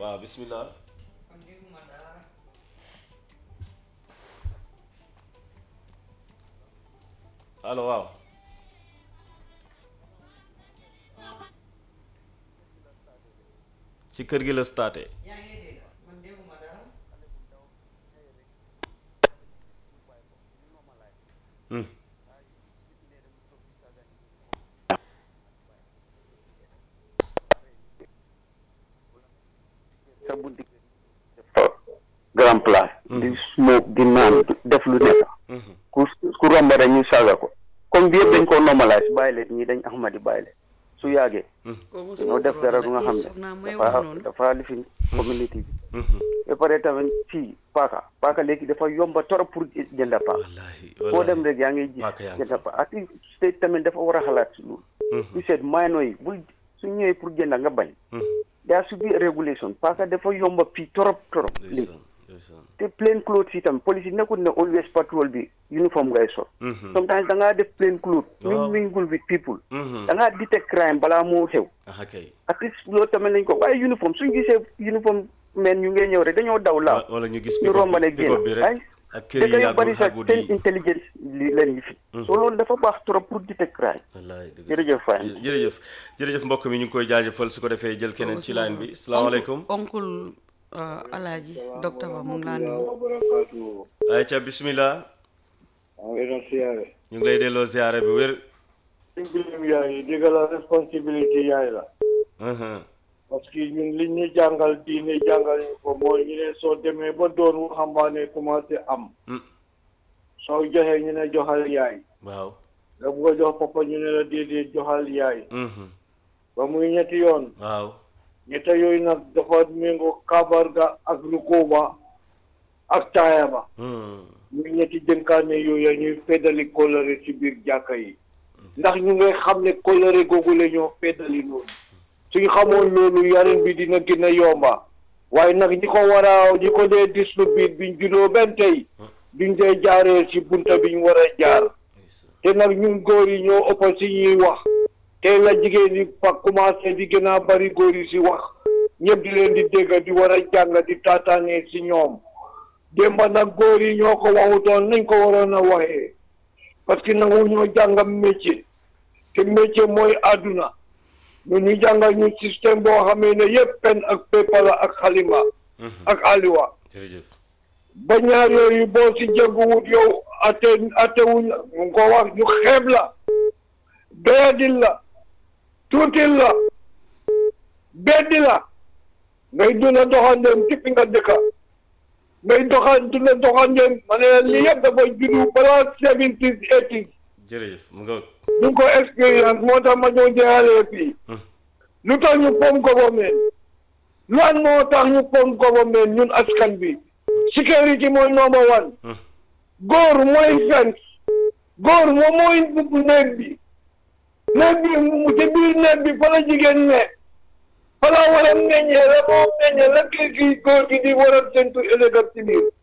waaw bismillah allo waaw ci kër gi la staté Hmm. sa bunti grand place di smoke di naan def lu nekk Mhm. ku ku romba rek ñu saaga ko comme bi yëpp dañ ko normalise bàyyi leen ñii dañ ahmadi bàyyi leen su yàggee kooku dañoo def dara du nga xam soxna ne mooy wax dafa noonu dafa lifin community bi Mhm. ba pare tamit fii paaka paaka léegi dafa yomba torop pour jënda paaka wallahi foo dem wallahi rek yaa ngi gis Paaka yaa ngi jënda paaka ati state tamit dafa war a xalaat si loolu Mhm. ñu seet maano yi bul su ñëwee pour jënda nga bañ Mhm. daa su bi régulation paaka dafa yomba fii torop torop léegi ndeysaan ndeysaan te plain clothes itam police yi nekkul ne always patrol bi uniform ngay sol Mhm. sometimes da ngaa def plain clothes Waaw. ñu mingle with people Mhm. da ngaa detect crime balaa moo xew aha kay at least loolu tamit nañ ko waaye uniform suñ gisee uniform men ñu ngee ñëw rek dañoo daw laaw wala ñu gis ñu pick-up romb bi ne pick-up bi génn rek ay ak te kër yi dañu yàggul bari sax xàggut seen yi intelligence li leen yi fi so loolu dafa baax trop pour detect crime wallahi dëgg la. jërëjëf Faye Jë- jërëjëf jërëjëf mbokk mi ñu ngi koy jaajëfal su ko defee jël keneen ci line bi salaamaaleykum oncle alaaji docteur ba mu ngi laa nuyu wabarakatuh ayca bismillah am ina siyaare ñu ngi lay delloo ziare bi wér dimbilim yaay dégg la responsibility yaay la Mhm. parce que ñun li ñu jàngal diine jàngal ñu ko mooy ñu ne soo demee ba doon waxambaane commencé am Mm. soo joxee ñu ne joxal yaay waaw nga bugg a jox papa ñu ne la déedéet joxal yaay Mhm. ba muy ñetti yoon waaw ñetta yooyu nag dafa méngoo kabar ga ak rukuba ak taaya ba Mhm. muy ñetti jënkaane yooyu ñuy feddali kóllëre ci biir jàkka yi ndax ñu ngay xam ne kóllëre googu la ñoo feddali noonu suñ xamoon loolu yarin bi dina gën a yomba waaye nag ñi ko war a ñi ko dee distribute biñ juddoo benn tey duñ dee jaaree ci bunta biñ war a jaar te nag ñun góor yi ñoo ëpp si ñuy wax tey la jigéen ñi fa commencé di gën a bari góor yi si wax ñëpp di leen di dégg di war a jàng di taataanee si ñoom démba nag góor yi ñoo ko waxutoon nañ ko waroon a waxee parce que nangu ñoo jàngam métier te métier mooy àdduna ñu ñu jàngal ñu système boo xamee ne yëpp pen ak paper la ak xalima Mhm. ak aliwa jërëjëf ba ñaar yooyu boo si jëgguwut yow ate atewuñ la mu ko wax ñu xeeb la doyadil la tuutil la beddi la ngay duna doxandeem tippi nga dëkka ngay doxan duna doxandeem ma ne la lii yëpp dafa juddu balaa seventies eighties jërëjëf mu nga ñu ngi ko expérience moo tax ma ñëw jeexalee fii lu tax ñu pom government lan moo tax ñu pom government ñun askan bi sécurité mooy number one Mhm. góor mooy fence góor moom mooy dugg néeg bi néeg bi mu ci biir néeg bi fa la jigéen ne fa la war a meññee la moo meññee la kii kii góor gi di war a séntu ëllëg ak ci biir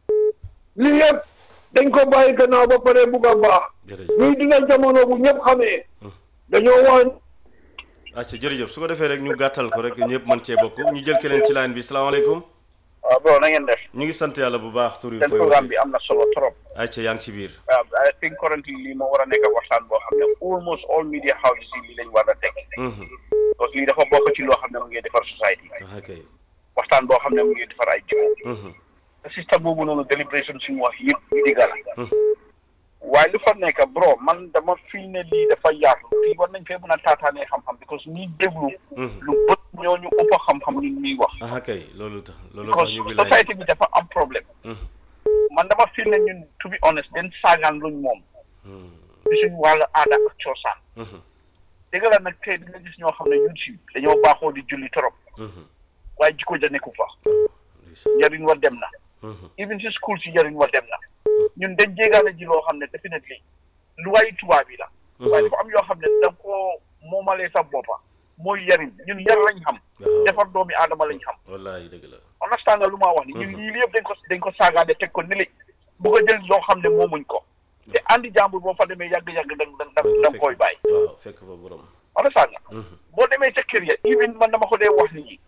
lii yëpp dañ ko bàyyi gannaaw ba pare bugg a baax jërëjëf ñuy dina jamono bu ñëpp xamee dañoo wax acca jërëjëf su ko defee rek ñu gàttal ko rek ñëpp mën cee bokk ñu jël keneen ci line bi salaamaaleykum waaw bro na ngeen def ñu ngi sant yàlla bu baax tur yi seen fooy programme waxee bi am na solo trop acca yaa ngi ci biir waaw I think currently lii moo war a nekk waxtaan boo xam ne almost all media houses yi lii lañ war a teg Mhm. parce que lii dafa bokk ci loo xam ne mu ngi defar society aha kay waxtaan boo xam ne mu ngi defar ay jikko Mhm. te système boobu noonu délibération suñu wax yëpp yu digga la waaye lu fa nekk bro man dama fii ne lii dafa yaatu fii war nañ fee mën a taataanee xam-xam because ñi déglu lu bët ñooñu ëpp xam-xam ni ñuy wax aha kay loolu tax loolu tax because ñu ngi lay society bi dafa am problème Mhm. man dama fii ne ñun to be honest den saagaan luñ moom Mhm. ci suñu wàllu aada ak coosaan Mhm. dëgg la nag tey dina gis ñoo xam ne ñun si dañoo baaxoo di julli trop Mhm. waaye jikko ja nekku fa ndeysaan. njariñ wa dem na Mhm. even si school si njariñ wa dem na ñun dañ jéegaane ji loo xam ne definitely lu waay tubaab yi la waaye dafa am yoo xam ne da nga koo moomalee sa boppa mooy yariñ ñun yar lañ xam waaw defar doomi aadama lañ xam wallahi dëgg la understand nga lu ma wax ni ñun yii yëpp dañ ko dañ ko saagaane teg ko nili bu ko jël loo xam ne moomuñ ko te andi jàmbur boo fa demee yàgg-yàgg da nga da nga koy bàyyi waaw fekk fa borom understand nga Mhm. boo demee ca kër ya even man dama ko dee wax nit ñi